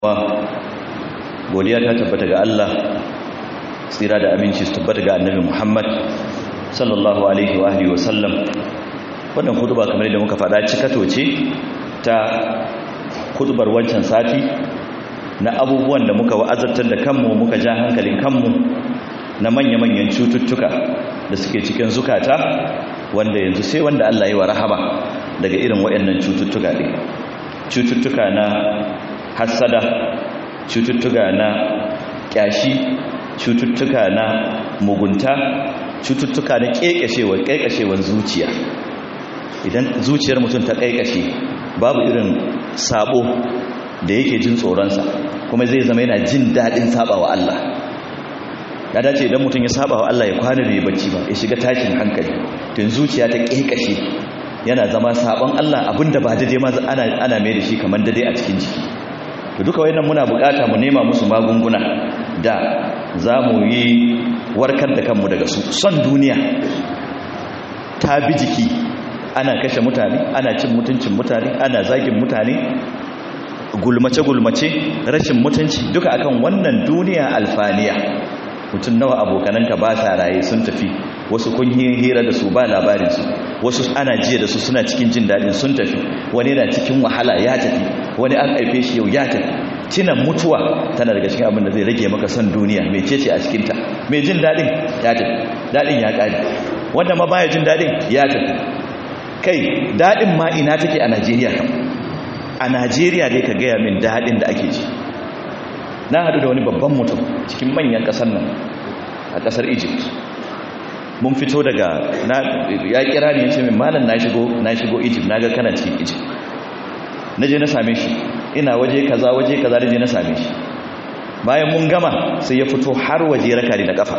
godiya ta tabbata ga Allah tsira da aminci su tabbata ga annabi Muhammad sallallahu alaihi wa alihi wa sallam wannan hutuba kamar da muka faɗa cikato ce ta hutubar wancan sati na abubuwan da muka wa'azartar da kanmu muka ja hankalin kanmu na manya-manyan cututtuka da suke cikin zukata wanda yanzu sai wanda Allah yi wa rahama daga irin waɗannan cututtuka ɗin cututtuka na hassada cututtuka na ƙyashi cututtuka na mugunta cututtuka na ƙeƙashewar ƙeƙashewar zuciya idan zuciyar mutum ta ƙeƙashe babu irin sabo da yake jin tsoronsa kuma zai zama yana jin daɗin saba wa Allah ya dace idan mutum ya saba wa Allah ya kwana bai bacci ba ya shiga tashin hankali tun zuciya ta ƙeƙashe yana zama sabon Allah abinda ba dade ma ana ana mai da shi kamar dade a cikin jiki to duka wayannan muna bukata mu nema musu magunguna da zamu yi warkar da kanmu daga su son duniya ta bi jiki ana kashe mutane ana cin mutuncin mutane ana zagin mutane gulmace gulmace rashin mutunci duka akan wannan duniya alfaniya mutum nawa abokananka ba sa raye sun tafi wasu kun hira da su ba labarinsu wasu ana jiya da su suna cikin jin daɗin sun tafi wani na cikin wahala ya tafi wani an haife shi yau ya tafi cinan mutuwa tana daga cikin abin da zai rage maka son duniya mai cece a cikinta mai jin daɗin ya tafi daɗin ya ƙari wanda ma baya jin daɗin ya tafi kai daɗin ma ina take a najeriya kam a najeriya dai ka gaya min daɗin da ake ji na haɗu da wani babban mutum cikin manyan ƙasar nan a ƙasar egypt mun fito daga ya kira ne ya ce min malam na shigo na shigo egypt na ga kana cikin egypt na je na same shi ina waje kaza waje kaza da je na same shi bayan mun gama sai ya fito har waje raka da kafa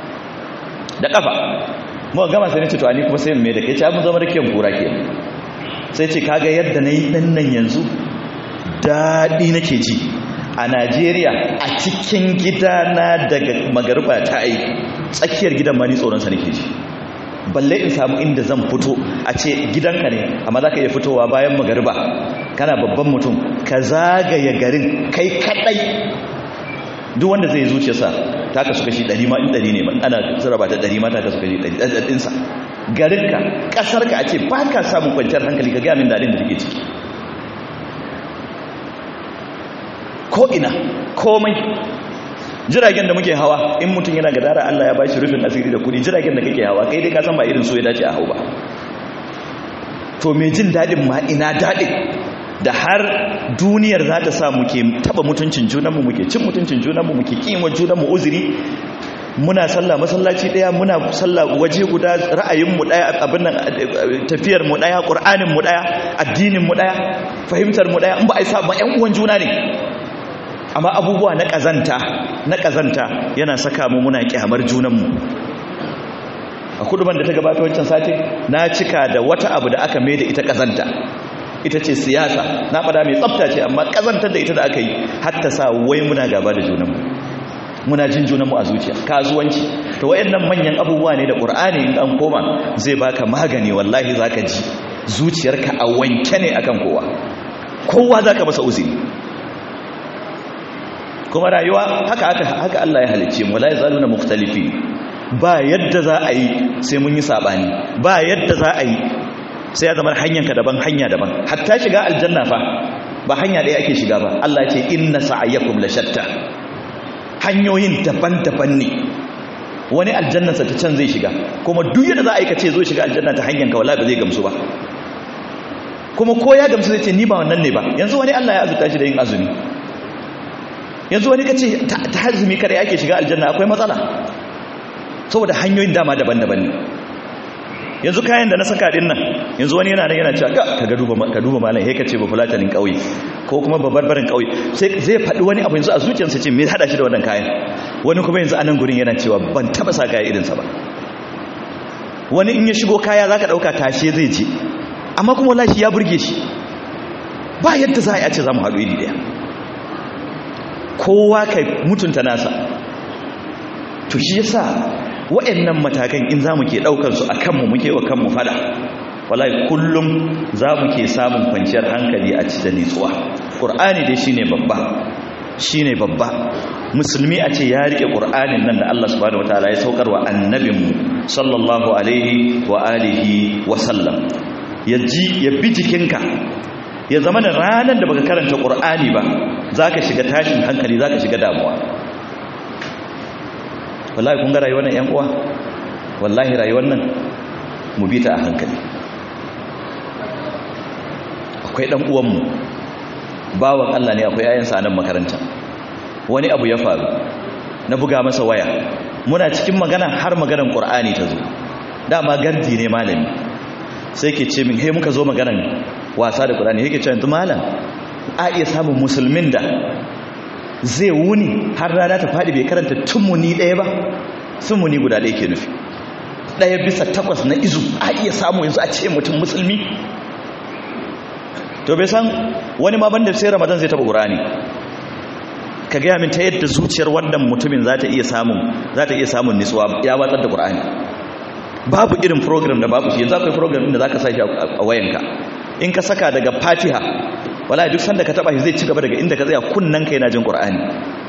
da kafa muka gama sai na ce to ani kuma sai mai da kai ce mun zama da kiyan kura ke sai ce kaga yadda na yi ɗan nan yanzu daɗi nake ji a najeriya a cikin gidana daga magarba ta yi tsakiyar gidan ma ni tsoronsa nake ji balle in samu inda zan fito a ce gidanka ne amma za ka iya fitowa bayan magarba kana babban mutum ka zagaya garin kai kadai duk wanda zai zuciyarsa ta kasu kashi ɗari ma in ɗari ne ana sarrafa ta ɗari ma ta kasu kashi ɗari ɗaɗɗinsa garinka ƙasarka a ce ba ka samun kwanciyar hankali ka gaya min daɗin da take ciki ko'ina komai jiragen da muke hawa in mutum yana gadara Allah ya ba shi rufin asiri da kudi jiragen da kake hawa kai dai ka san ba irin so ya dace a hau ba to mai jin daɗin ma ina daɗin da har duniyar za ta sa muke taba mutuncin junanmu muke cin mutuncin junanmu muke kima junanmu uzuri muna sallah masallaci daya muna sallah waje guda ra'ayinmu daya abin nan tafiyar mu daya qur'anin mu daya addinin mu daya fahimtar mu daya in ba ai sa ba ƴan uwan juna ne amma abubuwa na ƙazanta na ƙazanta yana saka mu muna ƙyamar junanmu a kuduban da ta gabata wancan sati na cika da wata abu da aka mai da ita ƙazanta ita ce siyasa na faɗa mai tsafta ce amma ƙazantar da ita da aka yi hatta sa wai muna gaba da junanmu muna jin junanmu a zuciya kasuwanci to wayannan manyan abubuwa ne da ƙur'ani in an koma zai baka magani wallahi zaka ji zuciyarka a wanke ne akan kowa kowa zaka masa uzuri kuma rayuwa haka haka haka Allah ya halicce mu la yazaluna mukhtalifi ba yadda za a yi sai mun yi sabani ba yadda za a yi sai ya zama hanyarka daban hanya daban hatta shiga aljanna fa ba hanya ɗaya ake shiga ba Allah ya ce inna sa'ayakum la shatta hanyoyin daban-daban ne wani aljannarsa ta can zai shiga kuma duk yadda za a yi kace zo shiga aljanna ta hanyarka wallahi ba zai gamsu ba kuma ko ya gamsu zai ce ni ba wannan ne ba yanzu wani Allah ya azuta shi da yin azumi yanzu wani kace ta hazumi kare ake shiga aljanna akwai matsala saboda hanyoyin dama daban-daban ne yanzu kayan da na saka din nan yanzu wani yana nan yana cewa ka ga duba ka duba malam he kace ba fulatanin kauye ko kuma ba barbarin kauye sai zai faɗi wani abu yanzu a zuciyarsa ce me hada shi da wannan kayan wani kuma yanzu anan gurin yana cewa ban taba sa kaya irin sa ba wani in ya shigo kaya zaka dauka tashe zai je amma kuma wallahi ya burge shi ba yadda za a ce za mu haɗu iri daya kowa kai mutunta nasa to shi yasa waɗannan matakan in za mu ke ɗaukansu a kanmu muke wa kanmu fada wallahi kullum za mu ke samun kwanciyar hankali a ci da nitsuwa ƙur'ani dai shine babba shine babba musulmi a ce ya rike qur'anin nan da Allah subhanahu wataala ya saukar wa annabinmu sallallahu alaihi wa alihi wa sallam ya ji ya bi jikinka ya zama da ranar da baka karanta qur'ani ba zaka shiga tashin hankali zaka shiga damuwa wallahi kun ga rayuwar nan yan uwa wallahi rayuwar nan mu bi ta a hankali akwai dan uwanmu bawan Allah ne akwai yayansa a nan makaranta wani abu ya faru na buga masa waya muna cikin magana har maganar Qur'ani ta zo dama gardi ne malami sai ke ce min he muka zo maganar wasa da Qur'ani yake ce yanzu malam a iya samun musulmin da zai wuni har rana ta fadi bai karanta tumuni ɗaya ba tumuni guda ɗaya ke nufi ɗaya bisa takwas na izu a iya samu yanzu a ce mutum musulmi to bai san wani ma banda sai ramadan zai taba qur'ani ka gaya min ta yadda zuciyar wannan mutumin za ta iya samun za ta iya samun nitsuwa ya watsar da qur'ani babu irin program da babu shi yanzu akwai program din da zaka sa shi a wayanka in ka saka daga fatiha wallahi duk sanda ka taba shi zai ci gaba daga inda ka tsaya kunnan ka yana jin qur'ani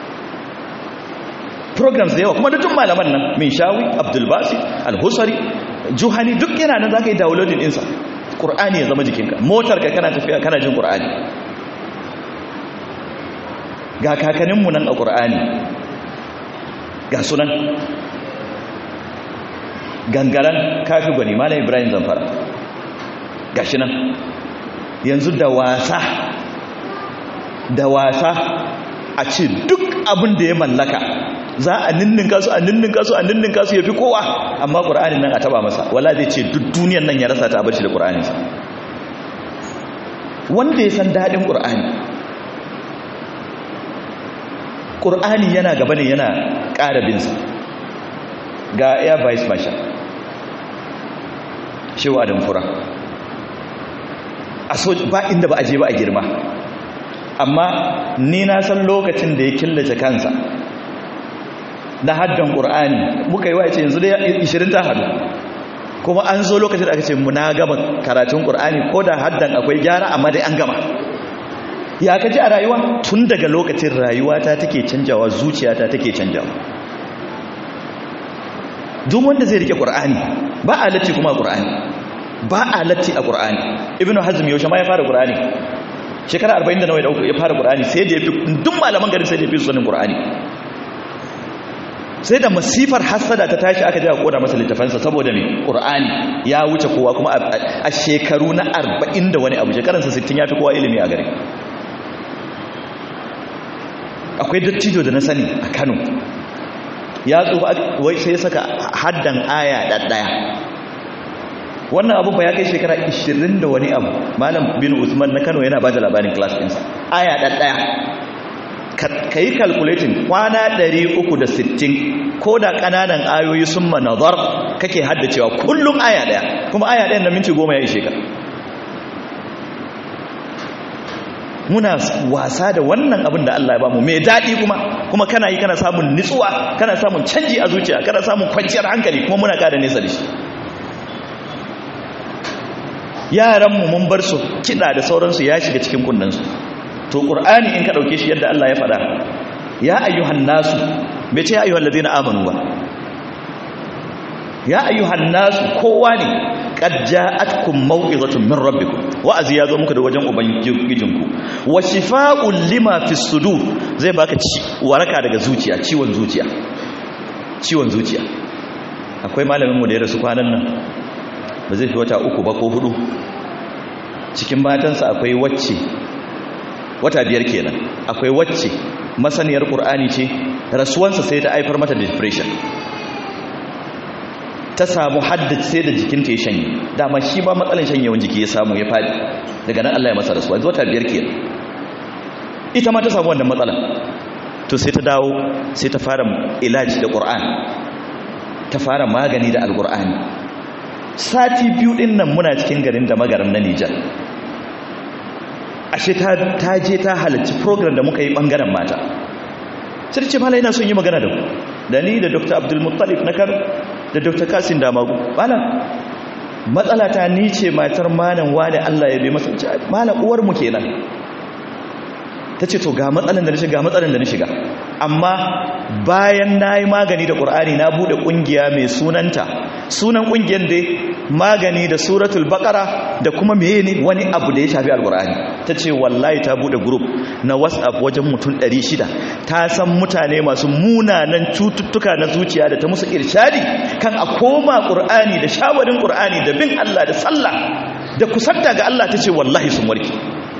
programs da yawa kuma da duk malaman nan min shawi abdul basi al-husari juhani duk yana nan zaka yi downloading ɗinsa ƙur'ani ya zama jikinka motar ka kana tafiya kana jin ƙur'ani ga kakaninmu nan a ƙur'ani ga sunan gangaren kafi gwani malam ibrahim zamfara ga shi nan yanzu da wasa da wasa a ce duk abin da ya mallaka za a ninninka su a ninninka su a ninninka su ya fi kowa amma ƙura'anin nan a taba masa wala zai ce duk duniyan nan ya rasa ta abarci da ƙura'aninsa wanda ya san daɗin ƙura'ani ƙura'ani yana gaba ne yana ƙara binsa ga air vice marshal shewa adam fura a so ba inda ba a je ba a girma amma ni na san lokacin da ya killace kansa na haddan ƙur'ani muka yi wa ce yanzu da 20 ta hadu kuma an zo lokacin da aka ce muna gama karatun ƙur'ani ko da haddan akwai gyara amma dai an gama ya ka ji a rayuwa tun daga lokacin rayuwata take canjawa zuciyata take canjawa duk wanda zai rike ƙur'ani ba a latti kuma ƙur'ani ba a latti a ƙur'ani ibnu hazm yaushe ma ya fara ƙur'ani shekara 40 da nawa ya fara ƙur'ani sai da ya fi duk malaman garin sai da ya fi sanin ƙur'ani sai da masifar hassada ta tashi aka ji a koda masa littafansa saboda mai ƙur'ani ya wuce kowa kuma a shekaru na arba'in da wani abu shekaransa sittin ya fi kowa ilimi a gari akwai dattijo da na sani a kano ya tsufa wai sai saka haddan aya ɗaɗɗaya wannan abu ba ya kai shekara 20 da wani abu malam bin usman na kano yana ba da labarin class ɗinsa aya ɗaɗɗaya ka yi calculating kwana 360 ko da ƙananan ayoyi sun manazar kake haddacewa kullum aya ɗaya kuma aya ɗayan na minti goma ya ishe ka muna wasa da wannan abin da Allah ya bamu mai daɗi kuma kuma kana yi kana samun nitsuwa kana samun canji a zuciya kana samun kwanciyar hankali kuma muna ƙara nesa da shi yaranmu mun bar su kiɗa da sauransu ya shiga cikin kunnansu to ƙur'ani in ka ɗauke shi yadda Allah ya faɗa ya ayyuhan nasu bai ce ya ayyuhan ladina amanu ba ya ayyuhan nasu kowa ne qad ja'atkum maw'izatun min rabbikum wa'azi ya zo muku da wajen ubangijinku wa shifaa'un lima fis sudur zai baka waraka daga zuciya ciwon zuciya ciwon zuciya akwai malamin mu da ya rasu kwanan nan ba zai fi wata uku ba ko hudu cikin matansa akwai wacce wata biyar kenan akwai wacce masaniyar qur'ani ce rasuwansa sai ta haifar mata depression ta samu haddace sai da jikinta ya shanye dama shi ba matsalan shanyewan jiki ya samu ya fadi daga nan Allah ya masa rasuwa wata biyar kenan ita ma ta samu wannan matsala to sai ta dawo sai ta fara ilaji da qur'an ta fara magani da alqur'ani sati biyu din nan muna cikin garin da magaran na Nijar ashe ta je ta halarci program da muka yi bangaren mata sai ce mala ina son yi magana da ku da ni da dr abdulmuttalif na kar da dr kasin damagu mala matsala ta ni ce matar malam wani allah ya bi masa mala uwarmu kenan ta ce to ga matsalan da na shiga matsalan da na shiga amma bayan na yi magani da ƙur'ani na buɗe ƙungiya mai sunanta sunan ƙungiyar dai magani da suratul baƙara da kuma meye ne wani abu da ya shafi alƙur'ani ta ce wallahi ta buɗe group na whatsapp wajen mutum 600 ta san mutane masu munanan cututtuka na zuciya da ta musu irshadi kan a koma ƙur'ani da shawarin ƙur'ani da bin allah da sallah da kusanta ga allah ta ce wallahi sun warke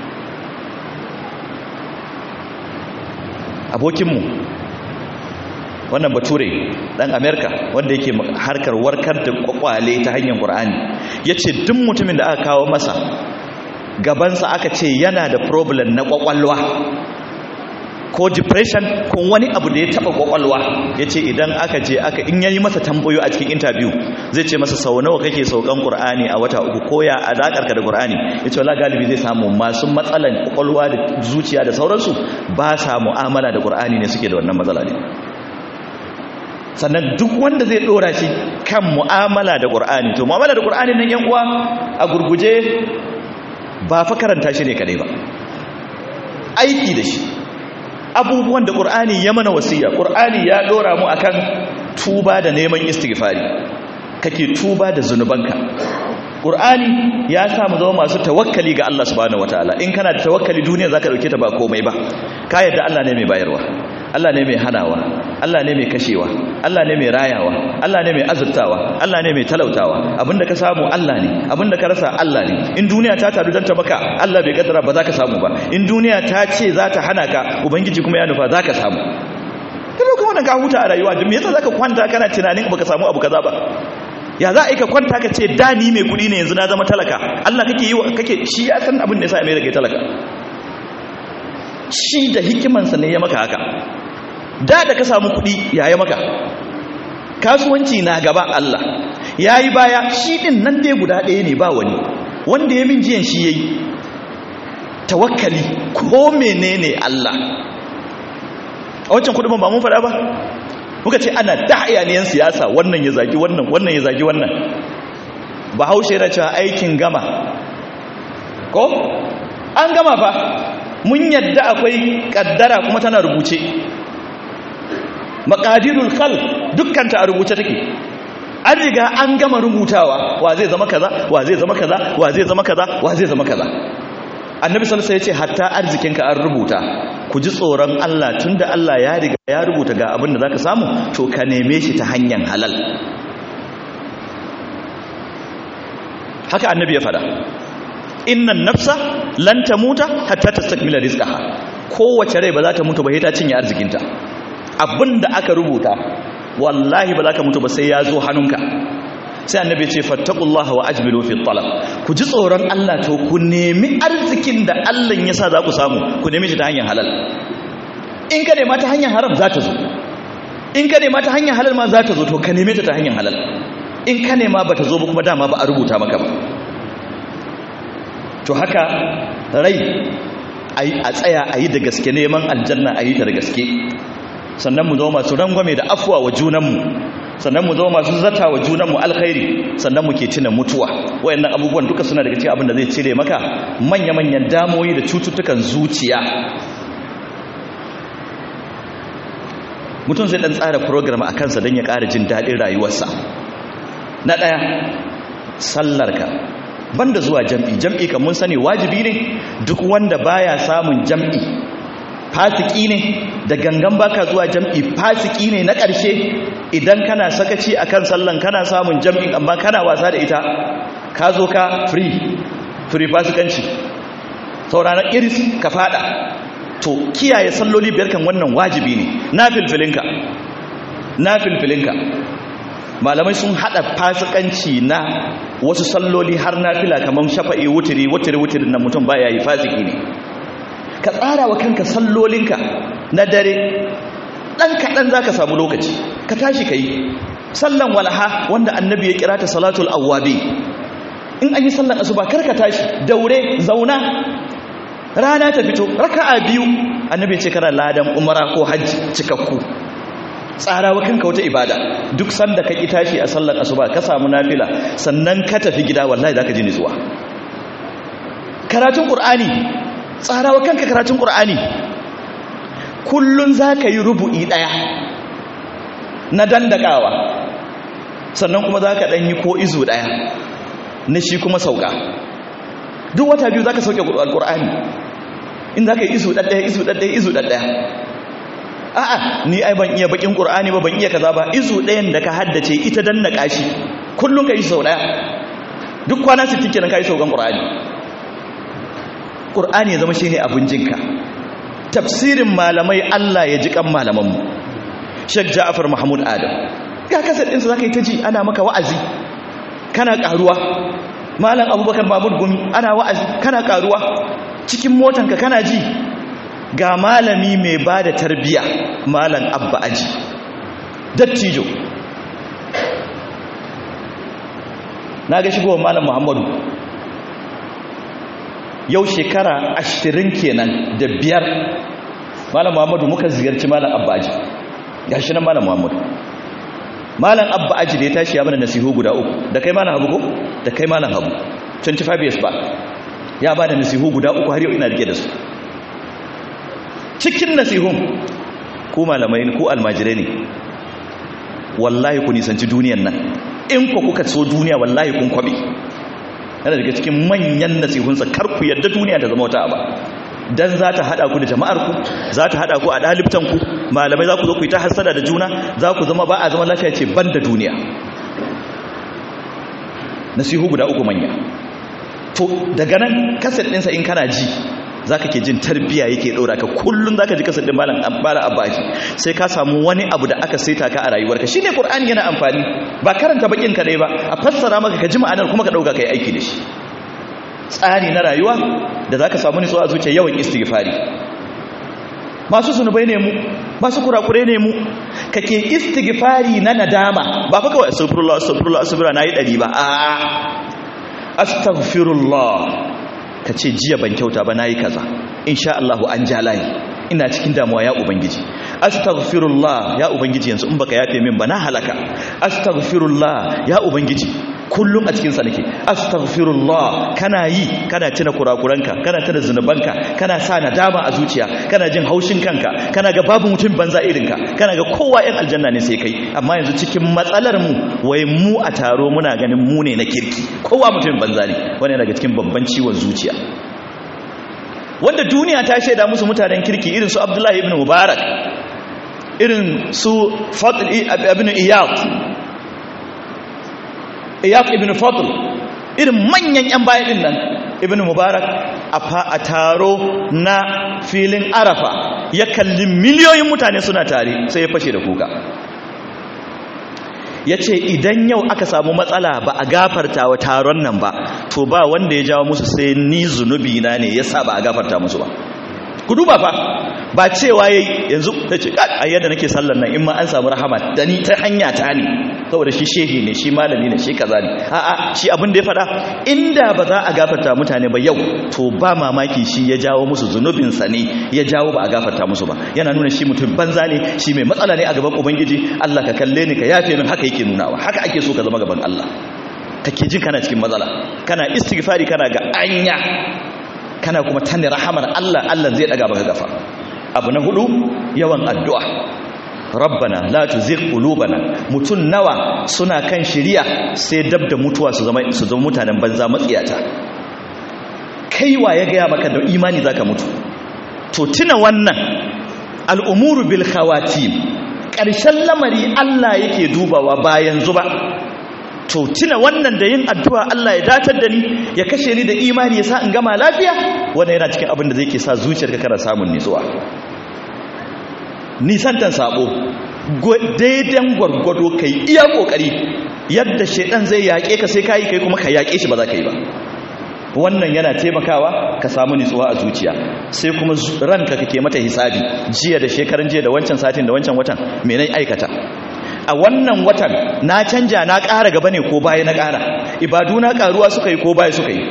abokinmu wannan bature dan amerika wanda yake harkar warkar da kwakwale ta hanyar qur'ani yace duk mutumin da aka kawo masa gabansa aka ce yana da problem na kwakwalwa ko depression ko wani abu da ya taba kwakwalwa yace idan aka je aka in yayi masa tambayo a cikin interview zai ce masa sau nawa kake saukan qur'ani a wata uku ko ya alakarka da qur'ani yace wallahi galibi zai samu masu matsalan kwakwalwa da zuciya da sauransu ba sa mu'amala da qur'ani ne suke da wannan matsala ne sannan duk wanda zai dora shi kan mu'amala da qur'ani to mu'amala da qur'ani nan yan uwa a gurguje ba fa karanta shi ne kadai ba aiki da shi abubuwan da ƙur'ani ya mana wasiya ƙur'ani ya ɗora mu akan tuba da neman istighfari kake tuba da zunubanka ƙur'ani ya sa mu zama masu tawakkali ga Allah subhanahu wataala in kana da tawakkali duniya zaka dauke ta ba komai ba ka yadda Allah ne mai bayarwa Allah ne mai hanawa Allah ne mai kashewa Allah ne mai rayawa Allah ne mai azurtawa Allah ne mai talautawa abinda ka samu Allah ne abinda ka rasa Allah ne in duniya ta taru don ta maka Allah bai kaddara ba za ka samu ba in duniya ta ce za ta hana ka ubangiji kuma ya nufa za ka samu kada kuma wannan ka huta a rayuwa me yasa zaka kwanta kana tunanin baka samu abu kaza ba ya za a yi ka kwanta ka ce da ni mai kuɗi ne yanzu na zama talaka Allah kake yi kake shi ya san abin da yasa mai rage talaka shi da hikimansa ne ya maka haka da da ka samu kuɗi ya yi maka kasuwanci na gaba Allah ya yi baya shi ɗin nan dai guda ɗaya ne ba wani wanda ya min jiyan shi ya yi tawakkali ko menene Allah a wancan kuɗin ba mun faɗa ba muka ce ana da'ayaniyan siyasa wannan ya zagi wannan wannan ya zagi wannan ba haushe yana cewa aikin gama ko an gama fa mun yadda akwai kaddara kuma tana rubuce maqadirul khalq dukkanta a rubuce take an riga an gama rubutawa wa zai zama kaza wa zai zama kaza wa zai zama kaza wa zai zama kaza annabi sallallahu alaihi wasallam ya ce hatta arzikinka an rubuta ku ji tsoron Allah tunda Allah ya riga ya rubuta ga abin da zaka samu to ka neme shi ta hanyar halal haka annabi ya fada innan nafsa lan tamuta hatta tastakmila rizqaha kowace rai ba za ta mutu ba sai ta cinye arzikinta abinda aka rubuta wallahi ba za ka mutu ba sai ya zo hannunka sai annabi ce fattaqullaha wa ajmilu fi talab ku ji tsoron Allah to ku nemi arzikin da Allah ya sa za ku samu ku nemi shi ta hanyar halal in ka nema ta hanyar haram za ta zo in ka nema ta hanyar halal ma za ta zo to ka neme ta ta hanyar halal in ka nema ba ta zo ba kuma dama ba a rubuta maka ba to haka rai a tsaya a yi da gaske neman aljanna a yi ta da gaske sannan mu zama masu rangwame da afuwa wa junanmu sannan mu zama masu zata wa junanmu alkhairi sannan mu ke tuna mutuwa wayannan abubuwan duka suna daga cikin abin da zai cire maka manya-manyan damoyi da cututtukan zuciya mutum zai dan tsara program a kansa don ya ƙara jin daɗin rayuwarsa na ɗaya sallarka banda zuwa jam'i jam'i kan mun sani wajibi ne duk wanda baya samun jam'i fasiki ne da gangan baka zuwa jam'i fasiki ne na ƙarshe idan kana sakaci akan sallan kana samun jam'in amma kana wasa da ita ka zo ka free free fasikanci sauraron iris ka fada to kiyaye salloli biyar kan wannan wajibi ne na filfilinka na filfilinka malamai sun hada fasikanci na wasu salloli har na fila kamar shafa'i wutiri wutiri wutiri na mutum baya yi fasiki ne ka tsara wa kanka sallolinka na dare ɗan kaɗan za ka samu lokaci ka tashi ka yi sallan walaha wanda annabi ya kira ta salatul awwabi in an yi sallan asuba kar ka tashi daure zauna rana ta fito raka'a biyu annabi ya ce kana ladan umara ko hajji cikakku tsara wa kanka wata ibada duk sanda ka ki tashi a sallar asuba ka samu nafila sannan ka tafi gida wallahi zaka ji nutsuwa karatun qur'ani tsara wa kanka karatun qur'ani kullun za ka yi rubu'i ɗaya na dandakawa sannan kuma za ka ɗanyi ko izu ɗaya na shi kuma sauka duk wata biyu za ka sauke alƙur'ani in za ka yi izu ɗaɗɗaya izu ɗaɗɗaya izu ɗaɗɗaya a'a ni ai ban iya bakin ƙur'ani ba ban iya kaza ba izu ɗayan da ka haddace ita dandaka shi kullum ka yi sau ɗaya duk kwana 60 kenan ka yi saukan ƙur'ani ƙur'ani ya zama shi ne abin jinka tafsirin malamai Allah ya ji kan malamanmu Sheikh Ja'far Mahmud Adam ga kasar ɗinsa za ka yi ta ji ana maka wa'azi kana ƙaruwa malam abubakar mahmud gumi ana wa'azi kana ƙaruwa cikin motanka kana ji ga malami mai ba da tarbiya malam abba aji dattijo na ga shigowar malam muhammadu yau shekara ashirin kenan da biyar malam muhammadu muka ziyarci malam abba aji ga shi nan malam muhammadu malam abba aji da ya tashi ya mana nasihu guda uku da kai malam habu ko da kai malam habu 25 years ba ya ba da nasihu guda uku har yau ina rike da su cikin nasihun ku malamai ku almajirai ne wallahi ku nisanci duniyan nan in ku kuka so duniya wallahi kun kwabe yana daga cikin manyan nasihunsa kar ku yadda duniya ta zama wata ba dan za ta hada ku da jama'ar ku za ta hada ku a dalibtan ku malamai za ku zo ku yi ta hasada da juna za ku zama ba a zama lafiya ce ban da duniya nasihu guda uku manya to daga nan kasar ɗinsa in kana ji za ka ke jin tarbiya yake ɗora ka kullum za ka ji kasar ɗin malam abaji sai ka samu wani abu da aka saita ka a rayuwarka shi ne ƙur'ani yana amfani ba karanta bakin kaɗai ba a fassara maka ka ji ma'anar kuma ka ɗauka ka yi aiki da shi tsari na rayuwa da za ka samu nutsuwa a zuciya yawan istighfari masu zunubai ne mu masu kurakure ne mu kake istighfari na nadama ba fa kawai astaghfirullah astaghfirullah astaghfirullah nayi dari ba a astaghfirullah kace jiya ban kyauta ba nayi kaza insha Allah an jalayi ina cikin damuwa ya ubangiji astaghfirullah ya ubangiji yanzu in baka yafe min ba na halaka astaghfirullah ya ubangiji kullum a cikinsa nake astaghfirullah kana yi kana tuna kurakuranka kana tuna zunubanka kana sa nadama a zuciya kana jin haushin kanka kana ga babu mutum banza irinka kana ga kowa yan aljanna ne sai kai amma yanzu cikin matsalar mu wai mu a taro muna ganin mu ne na kirki kowa mutum banza ne wannan daga cikin babban ciwon zuciya wanda duniya ta shaida musu mutanen kirki irin su Abdullahi ibn Mubarak irin su Fadl ibn Iyad iyaq ibn fadl irin manyan yan baya din nan ibn mubarak a taro na filin arafa ya kalli miliyoyin mutane suna tare sai ya fashe da kuka ya ce idan yau aka samu matsala ba a gafarta wa taron nan ba to ba wanda ya jawo musu sai ni zunubi na ne ya sa ba a gafarta musu ba ku duba fa ba cewa yayi yanzu tace a yadda nake sallar nan in ma an samu rahama da ni ta hanya ta ne saboda shi shehi ne shi malami ne shi kaza ne a'a shi abin da ya faɗa inda ba za a gafarta mutane ba yau to ba mamaki shi ya jawo musu zunubin sa ne ya jawo ba a gafarta musu ba yana nuna shi mutum banza ne shi mai matsala ne a gaban ubangiji Allah ka kalle ni ka yafe min haka yake nunawa haka ake so ka zama gaban Allah kake jin kana cikin matsala kana istighfari kana ga anya kana kuma tani rahamar Allah Allah zai daga baka gafa abu na hudu yawan addu'a rabbana la tuzigh qulubana mutun nawa suna kan shiriya sai dab da mutuwa su zama su zama mutanen banza matsiyata kaiwa ya gaya maka da imani zaka mutu to tuna wannan al'umuru bil khawatim ƙarshen lamari Allah yake dubawa ba yanzu ba to tuna wannan da yin addu'a Allah ya datar da ni ya kashe ni da imani ya sa in gama lafiya wannan yana cikin abin da zai ke sa zuciyarka kana samun nitsuwa nisantan sabo daidan gwargwado kai iya kokari yadda shedan zai yaƙe ka sai kai kai kuma ka yaƙe shi ba za ka yi ba wannan yana taimakawa ka samu nitsuwa a zuciya sai kuma ranka kake mata hisabi jiya da shekaran jiya da wancan satin da wancan watan me nayi aikata a wannan watan na canja na ƙara gaba ne ko baya na ƙara ibadu na ƙaruwa suka yi ko baya suka yi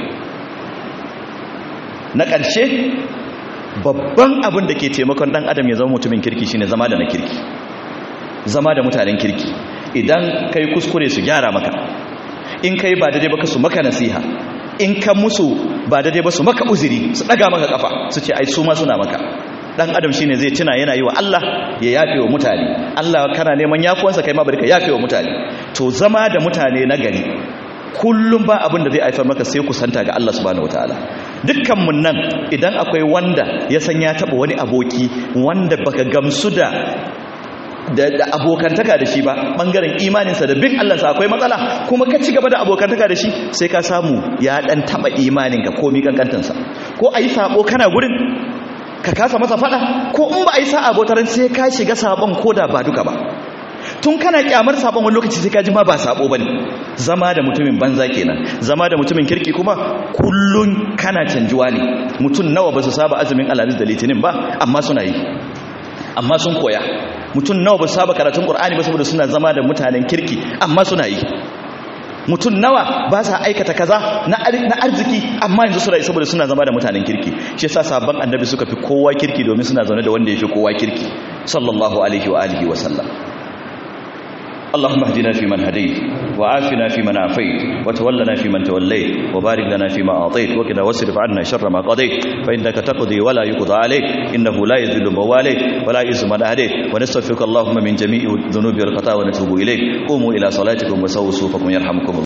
na ƙarshe babban abin da ke taimakon ɗan adam ya zama mutumin kirki shine zama da na kirki zama da mutanen kirki idan kai kuskure su gyara maka in kai ba daidai ba su maka nasiha in ka musu ba daidai ba su maka uzuri su ɗaga maka kafa su ce ai su ma suna maka dan adam shine zai tuna yana yi wa Allah ya yafe wa mutane Allah kana neman yafuwansa kai ma bari ka yafe wa mutane to zama da mutane na gari kullum ba abin da zai haifar maka sai kusanta ga Allah subhanahu wataala dukkan mun nan idan akwai wanda ya san ya taba wani aboki wanda baka gamsu da da abokantaka da shi ba bangaren imaninsa da bin Allah sa akwai matsala kuma ka ci gaba da abokantaka da shi sai ka samu ya dan taba imaninka komi kankantansa ko ayi sabo kana gurin ka kasa masa fada ko in ba ayi sa abotaran sai ka shiga sabon koda ba duka ba tun kana kyamar sabon wani lokaci sai ka ji ma ba sabo bane zama da mutumin banza kenan zama da mutumin kirki kuma kullun kana canjuwa ne mutum nawa ba su saba azumin alhamis da litinin ba amma suna yi amma sun koya mutum nawa ba su saba karatun qur'ani ba saboda suna zama da mutanen kirki amma suna yi mutum nawa ba sa aikata kaza na arziki amma yanzu suna yi saboda suna zama da mutanen kirki shi yasa sabon annabi suka fi kowa kirki domin suna zaune da wanda ya fi kowa kirki sallallahu alaihi wa alihi wa sallam اللهم اهدنا فيمن هديت وعافنا فيمن عافيت وتولنا فيمن توليت وبارك لنا فيما أعطيت وقنا واصرف عنا شر ما قضيت فإنك تقضي ولا يقضى عليك إنه لا يذل من واليت ولا يعز من أهديت ونستغفرك اللهم من جميع الذنوب والخطايا ونتوب إليك قوموا إلى صلاتكم وسووا صوفكم يرحمكم الله